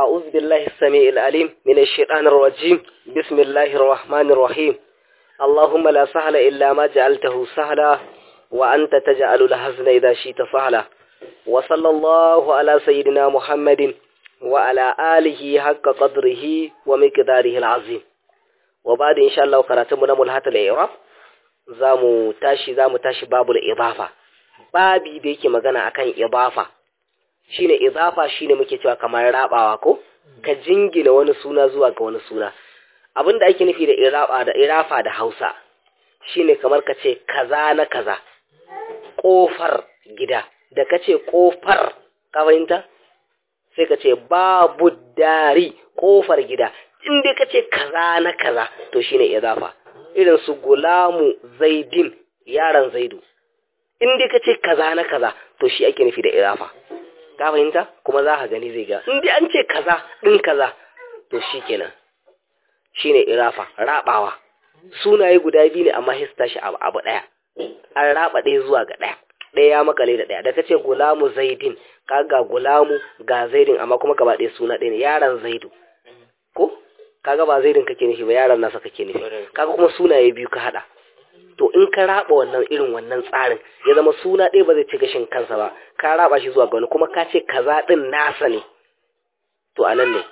أعوذ بالله السميع العليم من الشيطان الرجيم بسم الله الرحمن الرحيم اللهم لا سهل إلا ما جعلته سهلا وأنت تجعل الحزن إذا شئت سهلا وصلى الله على سيدنا محمد وعلى آله حق قدره ومقداره العظيم وبعد إن شاء الله قراتمنا ملحة الإعراب zamu tashi zamu tashi babul idafa babi da yake magana akan idafa shine idafa shine muke cewa kamar rabawa ko ka jingina wani suna zuwa ga wani suna abinda ake nufi da iraba da irafa da Hausa shine kamar ka ce kaza na kaza kofar gida da kace kofar ka fahimta sai ka ce babu dari kofar gida in dai kace kaza na kaza to shine idafa irin su gulamu zaidin yaran zaidu in dai kace kaza na kaza to shi ake nufi da irafa ka fahimta kuma za ka gani zai ga in dai an ce kaza din kaza to shi kenan shine irafa rabawa sunaye guda biyu ne amma hista shi abu abu daya an raba ɗaya zuwa ga ɗaya ɗaya ya makale da ɗaya da kace gulamu zaidin ka ga gulamu ga zaidin amma kuma gaba ɗaya suna ɗaya ne yaran zaidu ko kaga ba zaidin kake nufi ba yaran nasa kake nufi kaga kuma sunaye biyu ka hada to in ka raba wannan irin wannan tsarin ya zama suna ɗaya ba zai ci gashin kansa ba ka raba shi zuwa ga wani kuma ka ce kaza din nasa ne to anan ne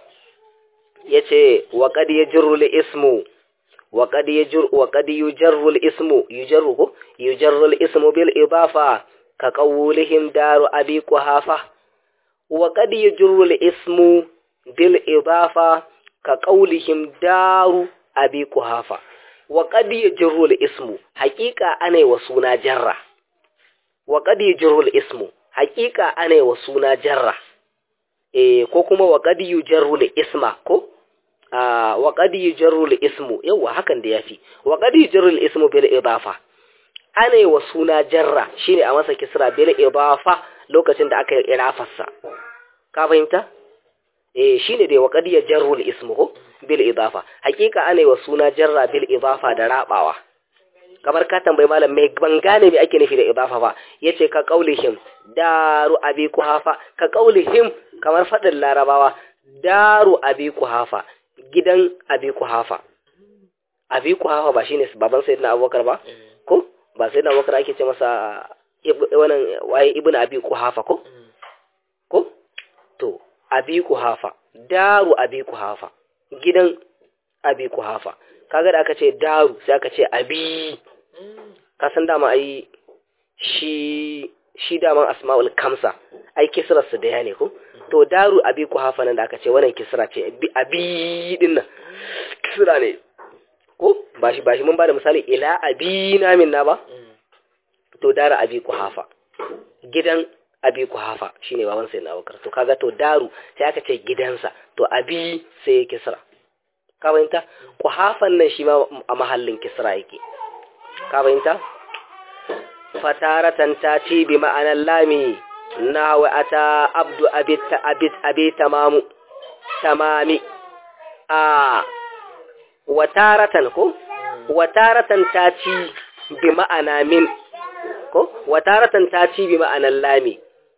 yace wa qad yajru li ismu wa qad yajru wa qad yujarru li ismu yujarru ko yujarru li ismu bil idafa ka qawlihim daru abi quhafa wa qad yajru li ismu bil idafa ka ƙaulihim daru abi kuhafa wa qad yajru al-ismu haqiqa anai wa suna jarra wa qad yajru al-ismu haqiqa anai wa suna jarra eh ko kuma wa qad yajru al-isma ko ah wa qad yajru al-ismu yawa hakan da yafi wa qad yajru al-ismu bil idafa anai wa suna jarra shine a masa kisra bil idafa lokacin da aka yi irafarsa ka fahimta eh shine dai waqad yajarru al-ismu bil idafa hakika ana wa suna jarra bil idafa da rabawa kamar ka tambayi malam mai ban gane me ake nufi da idafa ba yace ka qaulihim daru abi kuhafa ka qaulihim kamar fadin larabawa daru abi kuhafa gidan abi kuhafa abi kuhafa ba shine baban sayyidina abubakar ba ko ba sayyidina abubakar ake ce masa wannan waye ibnu abi kuhafa ko ko to abi kuhafa daru abi kuhafa gidan abi kuhafa kaga da aka ce daru sai aka ce abi ka san dama ai shi shi daman asma'ul kamsa ai kisrar su daya ne ko to daru abi kuhafa nan da aka ce wannan kisra ce abi din nan kisra ne ko ba shi ba shi mun bada misali ila abi na min na ba to daru abi kuhafa gidan abi kuhafa shine baban sai na bakar to kaga to daru sai aka ce gidansa to abi sai ya kisra ka bayanta kuhafan nan shi ma a mahallin kisra yake ka bayanta fataratan ta ci bi ma'anar lami na wa ata abdu abit abit abi tamamu tamami a wataratan ko wataratan ta ci bi ma'ana min ko wataratan ta ci bi ma'anar lami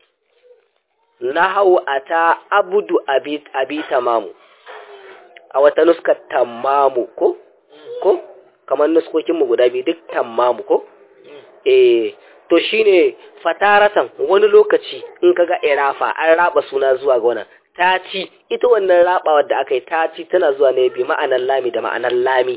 nahawu ata abudu abi abi tamamu a wata nuskar tamamu ko ko kamar nuskokin mu guda biyu duk tamamu ko eh to shine fataratan wani lokaci in kaga irafa an raba suna zuwa ga wannan taci ita wannan rabawar da aka yi taci tana zuwa ne bi ma'anar lami da ma'anar lami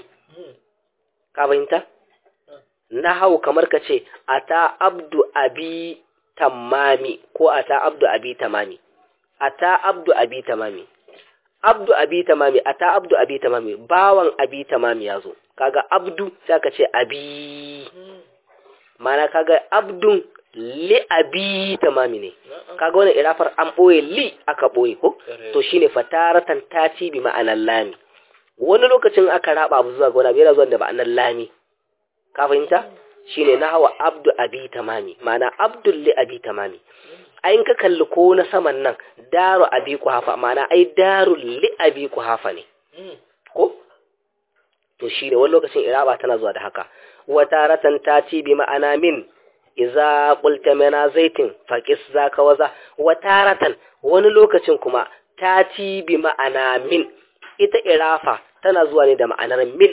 ka fahimta nahawu kamar ka ce ata abdu abi tamami ko ata abdu abi tamami ata abdu abi tamami abdu abi tamami ata abdu abi tamami bawan abi tamami yazo kaga abdu sai ka ce abi mana kaga abdun li abi tamami ne kaga wannan irafar an boye li aka boye ko to shine fataratan tati bi ma'anar lami wani lokacin aka raba abu zuwa ga wani abu yana zuwa da ma'anar lami ka fahimta shine na hawa abdu abi tamami ma'ana abdul li abi tamami ayin ka kalli ko na saman nan daru abi kuhafa ma'ana ai daru li abi kuhafa ne ko to shine wani lokacin iraba tana zuwa da haka wa taratan tati bi ma'ana min iza qulta mana zaitin faqis zaka waza wa taratan wani lokacin kuma tati bi ma'ana min ita irafa tana zuwa ne da ma'anar min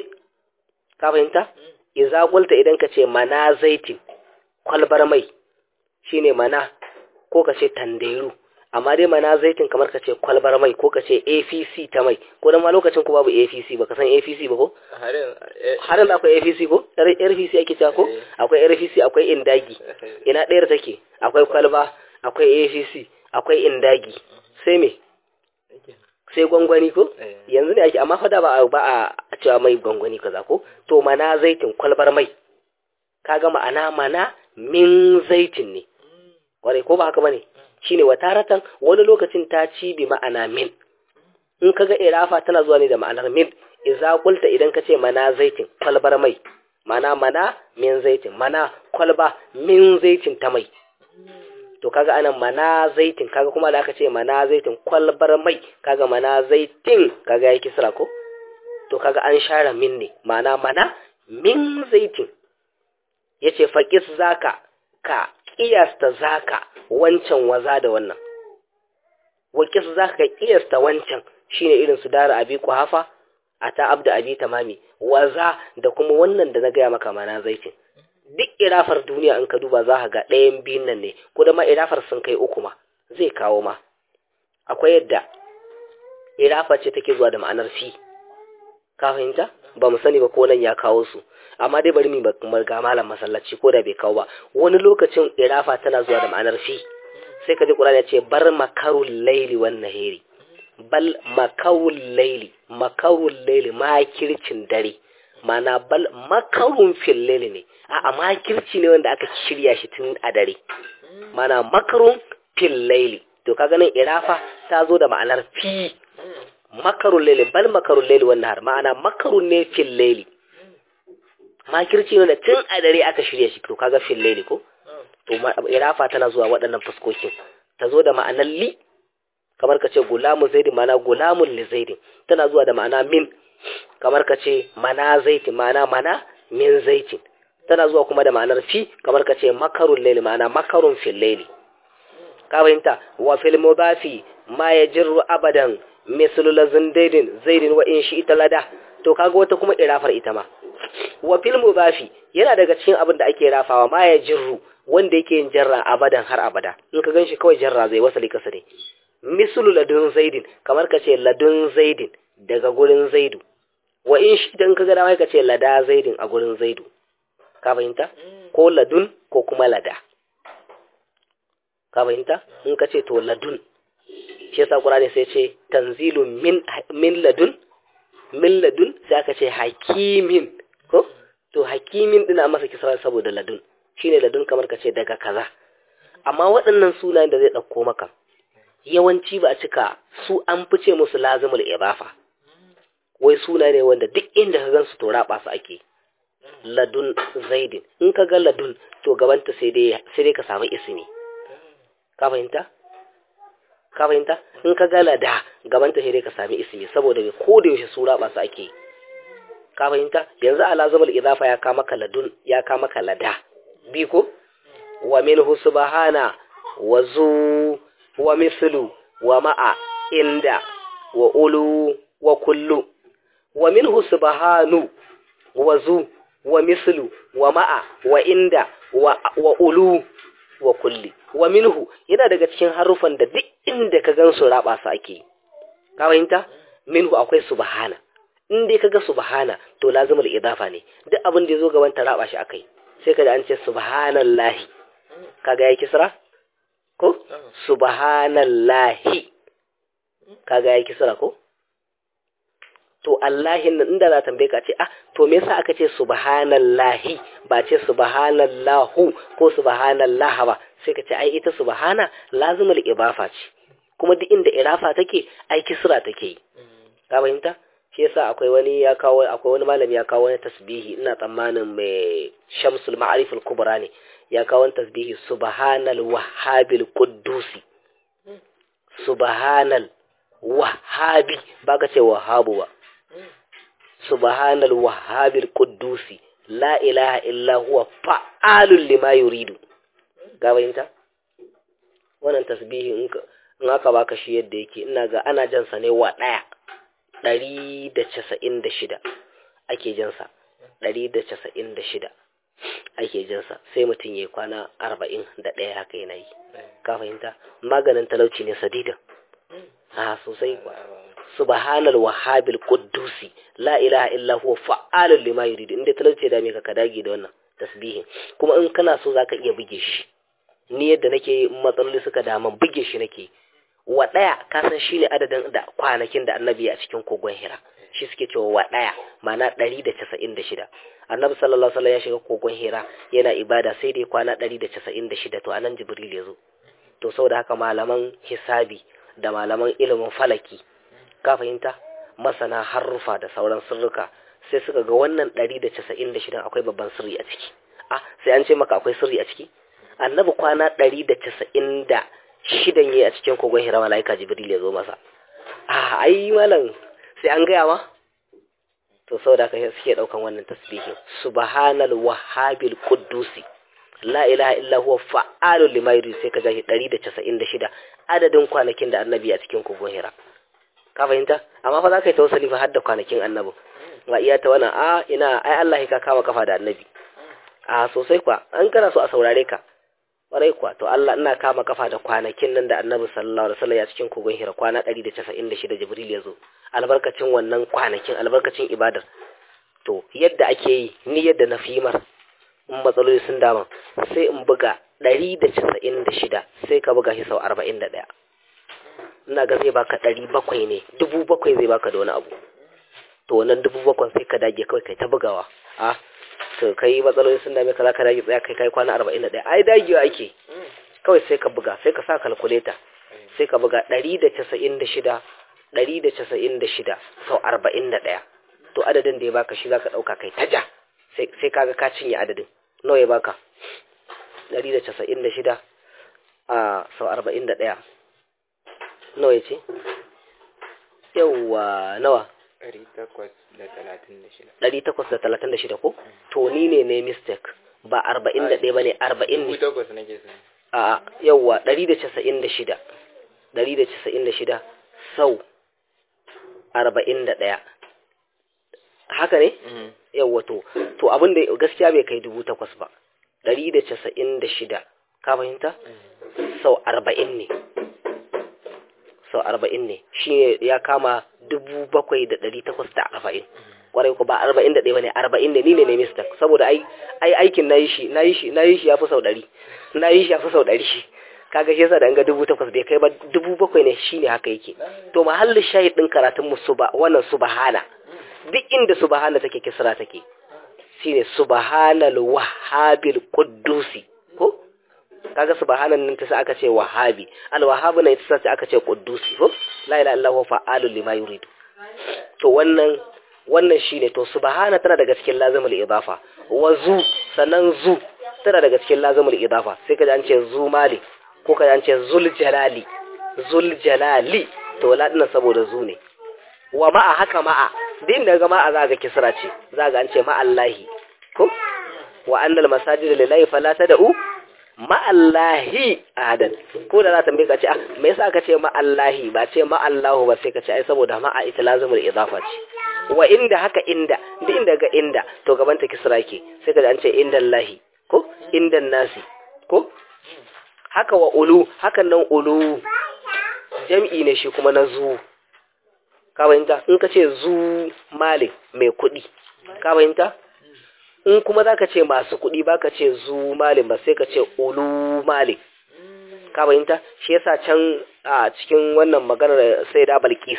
ka fahimta idza qulta idan ka ce mana zaitin kwalbar mai shine mana ko ka ce tanderu amma dai mana zaitin kamar ka ce kwalbar mai ko ka ce APC ta mai ko dan ma lokacin ku babu APC ba ka san APC ba ko harin da akwai APC ko RPC ake cewa ko akwai RPC akwai indagi ina ɗayar take akwai kwalba akwai APC akwai indagi sai me sai gwangwani ko yanzu ne ake amma fada ba ba a cewa mai gwangwani kaza ko to mana zaitin kwalbar mai kaga ma'ana mana min zaitin ne kwarai ko ba haka bane shine wataratan wani lokacin ta ci bi ma'ana min in kaga irafa tana zuwa ne da ma'anar min idza qulta idan ka ce mana zaitin kwalbar mai mana mana min zaitin mana kwalba min zaitin ta mai to kaga anan mana zaitin kaga kuma da aka ce mana zaitin kwalbar mai kaga mana zaitin kaga yake kisra ko to kaga an share min ne mana mana min zaitin yace faqis zaka ka kiyasta zaka wancan waza da wannan wakis zaka ka kiyasta wancan shine irin su dara abi kuhafa ata abda abi tamami waza da kuma wannan da na gaya maka mana zaitin duk irafar duniya in ka duba za ka ga ɗayan biyun nan ne ko da ma irafar sun kai uku ma zai kawo ma akwai yadda irafa ce take zuwa da ma'anar fi ka fahimta ba mu sani ba ko nan ya kawo su amma dai bari mu ga malam masallaci ko da bai kawo ba wani lokacin irafa tana zuwa da ma'anar fi sai ka ji Qur'ani ya ce bar makarul laili wan nahiri bal makarul laili makarul laili makircin dare mana bal makarun fil laili ne a makirci ne wanda aka shirya shi tun a dare mana makarun fil laili to kaga nan irafa ta zo da ma'anar fi makarun laili bal makarun laili wannan har ma'ana makarun ne fil laili makirci ne da tun a dare aka shirya shi to kaga fil laili ko to irafa tana zuwa waɗannan fuskokin ta zo da ma'anar li kamar ka ce gulamu zaidin ma'ana gulamun li zaidin tana zuwa da ma'ana min kamar ka ce mana zaitin ma'ana mana min zaitin tana zuwa kuma da ma'anar fi kamar ka ce makarun laili ma'ana makarun fil laili ka fahimta wa fil mudafi ma yajru abadan mislu lazin daidin zaidin wa in shi ita lada to kaga wata kuma irafar ita ma wa fil mudafi yana daga cikin abin da ake rafawa ma yajru wanda yake yin jarra abadan har abada in ka ganshi kawai jarra zai wasali kasa ne mislu ladun zaidin kamar ka ce ladun zaidin daga gurin zaidu wa in shi dan ka ga dama ka ce lada zaidin a gurin zaidu ka fahimta ko ladun ko kuma lada ka fahimta in ka ce to ladun shi yasa qur'ani sai ce tanzilun min min ladun min ladun sai aka ce hakimin ko to hakimin dina masa kisra saboda ladun shine ladun kamar ka ce daga kaza amma waɗannan sunayen da zai ɗauko maka yawanci ba a cika su an fice musu lazimul ibafa wai suna ne wanda duk inda ka gan su to raba su ake ladun zaidin in ka ga ladun to gabanta sai dai sai dai ka samu ismi ka fahimta ka fahimta in ka ga lada gabanta sai dai ka sami ismi saboda bai ko da yaushe su raba su ake ka fahimta yanzu a lazimul idafa ya kama ka ladun ya kama ka lada bi ko wa minhu subhana wa zu wa mislu wa ma'a inda wa ulu wa kullu wa minhu subhanu wa zu wa mislu wa ma'a wa inda wa, wa ulu wa kulli wa minhu yana daga cikin harufan da duk inda ka gan su raba su ake ka fahimta minhu akwai subhana in dai kaga subhana to lazimul idafa ne duk abin da yazo gaban ta raba shi akai sai kaga an ce subhanallahi kaga yayi kisra ko subhanallahi kaga yayi kisra ko to Allahin nan inda za tambaye ka ce ah to me yasa aka ce subhanallahi ba ce subhanallahu ko subhanallah ba sai ka ce ai ita subhana lazimul ibafa ce kuma duk inda irafa take ai kisra take yi ka fahimta shi yasa akwai wani ya kawo akwai wani malami ya kawo wani tasbihi ina tsammanin mai Shamsul Ma'arif al-Kubra ne ya kawo wani tasbihi subhanal wahhabil quddusi subhanal wahhabi baka ce wahhabu ba subhanal wahhabil quddusi la ilaha illa huwa fa'alul lima yuridu ga bayinta wannan tasbihi in in aka baka shi yadda yake ina ga ana jansa ne wa ɗaya ɗari da casa'in da shida ake jansa ɗari da casa'in da shida ake jinsa sai mutum ya kwana arba'in da ɗaya haka yana yi ka fahimta maganin talauci ne sadidan a sosai kuwa subhanal wahabil quddusi la ilaha illa huwa fa'alul lima yurid inda talauci da me ka ka dage da wannan tasbihin kuma in kana so zaka iya buge shi ni yadda nake matsaloli suka dama buge shi nake wa ɗaya ka san shine adadin da kwanakin da annabi a cikin kogon hira shi suke cewa wa ɗaya ma'ana ɗari da casa'in da shida annabi sallallahu alaihi ya shiga kogon hira yana ibada sai dai kwana ɗari da casa'in da shida to anan jibril ya zo to saboda haka malaman hisabi da malaman ilimin falaki ka fahimta masana harrufa da sauran sirruka sai suka ga wannan ɗari da casa'in da shida akwai babban sirri a ciki ah sai an ce maka akwai sirri a ciki annabi kwana ɗari da casa'in da shidan yi a cikin kogon hira mala'ika jibril ya zo masa ah ai malam sai an gaya ma to saboda haka suke daukan wannan tasbihin subhanal wahhabil quddusi la ilaha illa huwa fa'alul lima yurid sai ka ja shi 196 adadin kwanakin da annabi a cikin kogon hira ka fahimta amma fa za ka yi tawassuli fa har da kwanakin annabi ba iya ta wannan a ina ai Allah ka kama kafa da annabi a sosai kwa an kana so a saurare ka kwarai kuwa to Allah ina kama kafa da kwanakin nan da annabi sallallahu alaihi wasallam ya cikin kogon hira kwana 196 jibril ya zo albarkacin wannan kwanakin albarkacin ibadar to yadda ake yi ni yadda na fimar in matsaloli sun dama sai in buga 196 sai ka buga shi sau 41 ina ga zai baka 700 ne 700 zai baka da wani abu to wannan 700 sai ka dage kawai kai ta bugawa a to kai matsaloli sun dame ka za ka dage tsaya kai kai kwana 41 ai dagewa ake kawai sai ka buga sai ka sa kalkuleta sai ka buga 196 ɗari da casa'in da shida sau arba'in da ɗaya to adadin da ya baka shi za ka ɗauka kai taja sai kaga ka cinye adadin nawa ya baka ɗari da casa'in da shida a sau arba'in da ɗaya nawa ya ce yauwa nawa ɗari takwas da talatin da shida ɗari takwas da talatin da shida ko to ni ne ne mistake ba arba'in da ɗaya ba ne arba'in ne takwas nake sani a yauwa ɗari da casa'in da shida ɗari da casa'in da shida sau arba'in da ɗaya haka ne? yawwa to to abin da gaskiya bai kai dubu takwas ba ɗari da casa'in da shida ka fahimta? sau arba'in ne sau arba'in ne shi ya kama dubu bakwai da ɗari takwas da arba'in kwarai ku ba arba'in da ɗaya ba ne arba'in ne ni ne ne mista saboda ai aikin na yi shi na yi shi na yi shi ya fi sau ɗari na yi shi ya fi sau ɗari kaga shi yasa da an ga dubu takwas bai kai ba dubu bakwai ne shine haka yake to mahallin shahid din karatun mu suba wannan subhana duk inda subhana take kisra take shine subhanal wahhabil quddusi ko kaga subhanan nan ta sa aka ce wahabi al wahhabu ne ta sa aka ce quddusi ko la ilaha illa huwa fa'alul lima yuridu to wannan wannan shine to subhana tana daga cikin lazimul idafa wa zu sanan zu tana daga cikin lazimul idafa sai kaji an ce zu malik ko ka ce zul jalali zul jalali to ladina saboda zu ne wa ma'a haka ma'a din daga ma'a za ga kisra ce za ga an ce ma'allahi ko wa annal masajida lillahi fala tad'u ma'allahi ahadan ko da za ta tambaye ka ce ah me yasa ka ce ma'allahi ba ce ma'allahu ba sai ka ce ai saboda ma'a ita lazimul idafa ce wa inda haka inda duk inda ga inda to gaban ta kisra ke sai ka an ce indallahi ko indan nasi ko haka wa ulu hakan nan ulu jam'i ne shi kuma na zu ka bayanta in ka ce zu malin mai kuɗi ka bayanta in kuma za ka ce masu kuɗi ba ka ce zu malin ba sai ka ce ulu malin ka bayanta shi yasa can a cikin wannan maganar sai da balkis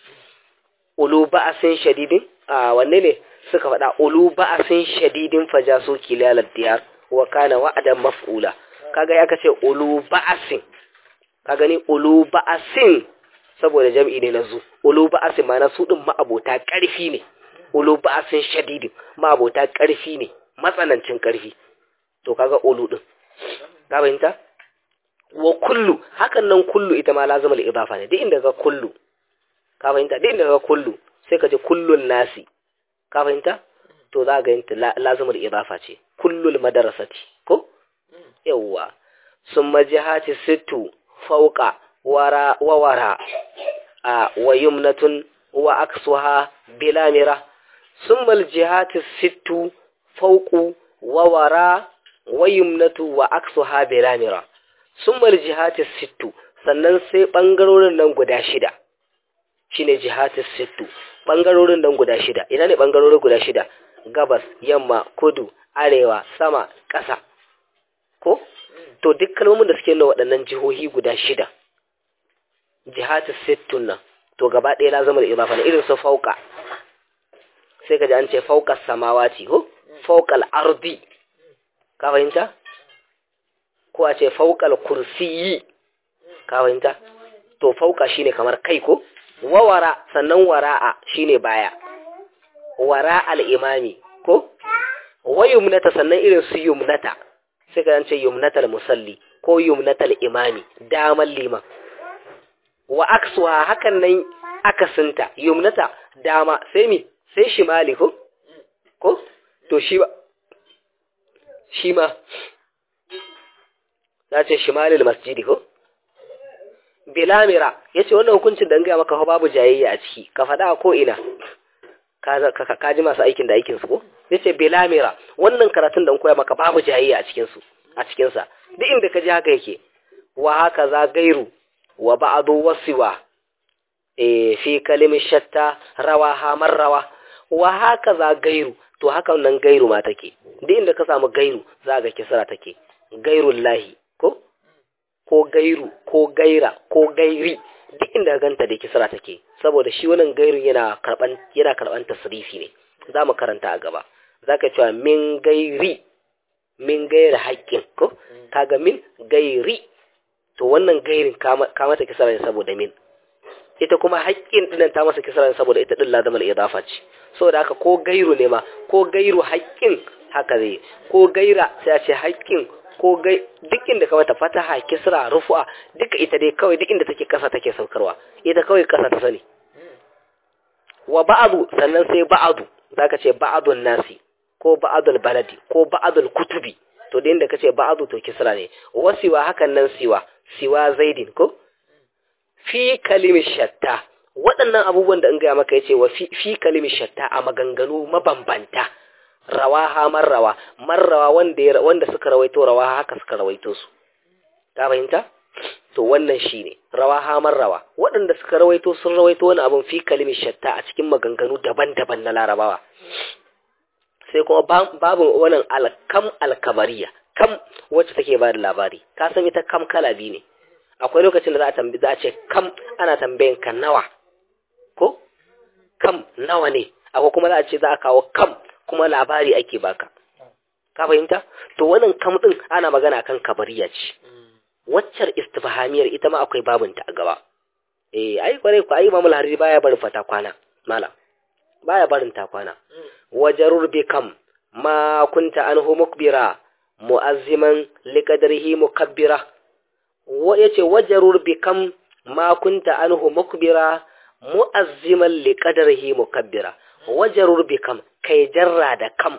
ulu ba'asin shadidin a wanne ne suka faɗa ulu ba'asin shadidin fajaso kilalar diyar wa kana wa'adan maf'ula kaga ya kace ulu ba'asin ka gani ulu ba'asin saboda jam'i ne na zu ulu ba'asin ma na su din ma'abota ƙarfi ne ulu ba'asin shadidin ma'abota ƙarfi ne matsanancin ƙarfi to kaga ulu din ka fahimta wa kullu hakan nan kullu ita ma lazimul idafa ne duk inda ka kullu ka fahimta duk inda ka kullu sai ka ce kullun nasi ka fahimta to za ga yinta lazimul idafa ce kullul madarasati ko yawwa sun majihati sittu fauka wara wa wara a wa yumnatun wa aksuha bilamira summa aljihati sittu fawqu wa wara wa yumnatu wa aksuha bilamira summa aljihati sittu sannan sai bangarorin nan guda shida shine jihati sittu bangarorin nan guda shida ina ne bangarorin guda shida gabas yamma kudu arewa sama ƙasa ko to duk kalmomin da suke nuna waɗannan jihohi guda shida jihati sittun nan to gaba ɗaya la zama da idafa na irin su fauka sai ka ji an ce fauka samawati ko faukal ardi ka fahimta ko a ce faukal kursiyi ka fahimta to fauka shine kamar kai ko wawara sannan wara'a shine baya wara al-imami ko wa yumnata sannan irin su yumnata sai ka ce yumnatal musalli ko yumnatal imami daman liman wa aksuha hakan nan akasinta yumnata dama sai mi sai shimali ko ko to shi ba shi ma za ce shimalil masjidi ko bilamira ya ce wannan hukuncin da gaya maka babu jayayya a ciki ka faɗa ko ina ka ji masu aikin da aikinsu ko ya ce bilamira wannan karatun da koya maka babu jayayya a cikinsu a cikinsa duk inda ka ji haka yake wa haka za gairu wa ba'adu wasiwa e fi kalimin shatta rawa hamar rawa wa haka za gairu to haka nan gairu ma take duk inda ka samu gairu za ga kisra take gairun lahi ko ko gairu ko gaira ko gairi duk inda ganta da kisra take saboda shi wannan gairu yana karban yana karban tasrifi ne zamu karanta a gaba zaka cewa min gairi min gairi haƙƙin ko kaga min gairi to wannan gairin ka mata kisra ne saboda min ita kuma haƙƙin dinnan ta masa kisra ne saboda ita din lazamul idafa ce saboda haka ko gairu ne ma ko gairu haƙƙin haka zai ko gaira sai a ce haƙƙin ko gai duk inda ka mata fataha kisra rufu'a duka ita dai kawai duk inda take kasa take saukarwa ita kawai kasa ta sani wa ba'adu sannan sai ba'adu zaka ce ba'adun nasi ko ba'adul baladi ko ba'adul kutubi to da inda kace ba'adu to kisra ne wasiwa hakan nan siwa siwa zaidin ko fi kalimi shatta waɗannan abubuwan da in gaya maka yace wa fi, fi kalimi shatta a maganganu mabambanta rawaha marrawa marrawa wanda wanda suka rawaito rawaha haka suka rawaito su ka fahimta to wannan shine rawaha marrawa waɗanda suka rawaito sun rawaito wani abun fi kalimi shatta a cikin maganganu daban-daban na larabawa sai kuma babu wannan alkam alkabariya kam wacce take ba da labari ka san ita kam kala biyu ne akwai lokacin da za a tambi za a ce kam ana tambayan ka nawa ko kam nawa ne akwai kuma za a ce za a kawo kam kuma labari ake baka ka fahimta to wannan kam din ana magana kan kabariya ce waccar istifhamiyar ita ma akwai babinta a gaba eh ai kware ku ai mamul hariri baya barin fata kwana mala baya barin ta kwana wajarur bi kam ma kunta anhu mukbira mu'azziman liqadrihi mukabbira wa yace wajarur bi kam ma kunta anhu mukbira mu'azziman liqadrihi mukabbira wajarur bi kam kai jarra da kam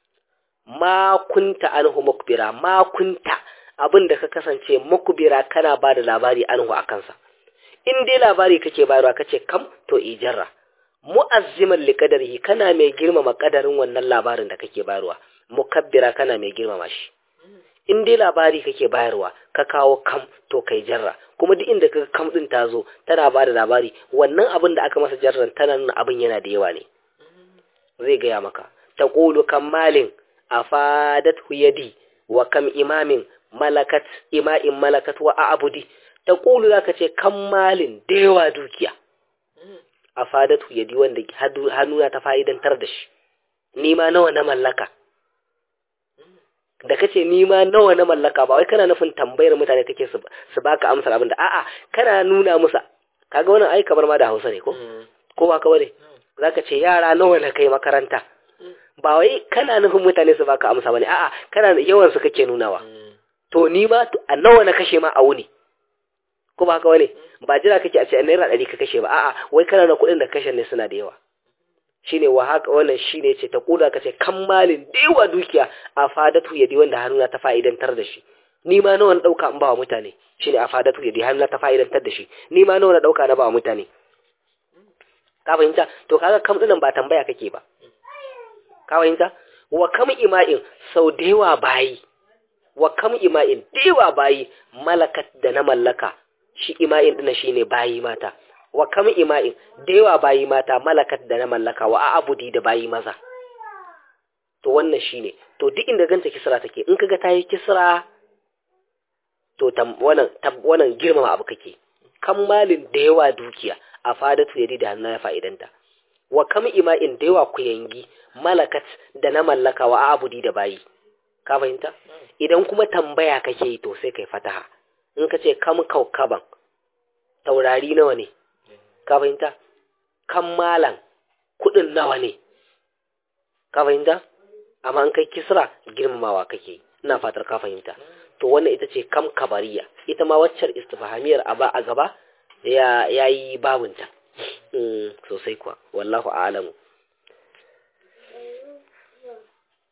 ma kunta anhu mukbira ma kunta abinda ka kasance mukbira kana ba da labari anhu akan sa in dai labari kake bayarwa kace kam to ijarra mu'azziman liqadarihi kana mai girmama kadarin wannan labarin da kake bayarwa mukabbira kana mai girmama shi in dai labari kake bayarwa ka kawo kam to kai jarra kuma duk inda kaga kam din ta zo tana bada labari wannan abin da aka masa jarran tana nuna abin yana da yawa ne zai gaya maka taqulu kam malin afadathu yadi wa kam imamin malakat ima'in malakat wa a'budi taqulu zaka ce kam malin da yawa dukiya a fadatu yadi wanda hannuna ta fa'idantar da shi nima nawa na mallaka da kace nima nawa na mallaka ba wai kana nufin tambayar mutane kake su su baka amsar abin da a'a kana nuna musa kaga wannan ai kamar ma da Hausa ne ko ko ba ka bane zaka ce yara nawa na kai makaranta ba wai kana nufin mutane su baka amsa bane a'a kana yawan su kake nunawa to ni ma a nawa na kashe ma a wuni ko ba haka wani ba jira kake a ce naira ɗari ka kashe ba a'a wai kana na kuɗin da kashe ne suna da yawa shine wa haka wannan shine ce ta kuda ka ce kammalin da yawa dukiya a fadatu yadi wanda hannuna ta fa'idantar da shi ni ma nawa na dauka in ba wa mutane shine afadatu yadi har na ta fa'idantar da shi ni ma nawa na dauka na ba wa mutane ka fahimta to kaga kam dinan ba tambaya kake ba ka fahimta wa kam ima'in sau da yawa bayi wa kam ima'in da yawa bayi malakat da na mallaka shi ima'in dina shine bayi mata wa kam ima'in da yawa bayi mata malakat da na mallaka wa abudi da bayi maza to wannan shine to duk inda ganta kisra take in kaga tayi kisra to tam wannan wannan girmama abu kake kammalin da yawa dukiya a fadatu yadi da hannu ya fa'idanta wa kam ima'in da yawa ku yangi malakat da na mallaka wa abudi da bayi ka fahimta idan kuma tambaya kake yi to sai kai fataha in ka ce kam kaukaban taurari nawa ne ka fahimta kammalan kudin nawa ne ka fahimta amma in kai kisra girmamawa kake ina fatar ka fahimta to wannan ita ce kam kabariya ita ma waccar istifhamiyar a ba a gaba ya yayi babunta sosai kuwa wallahu a'lamu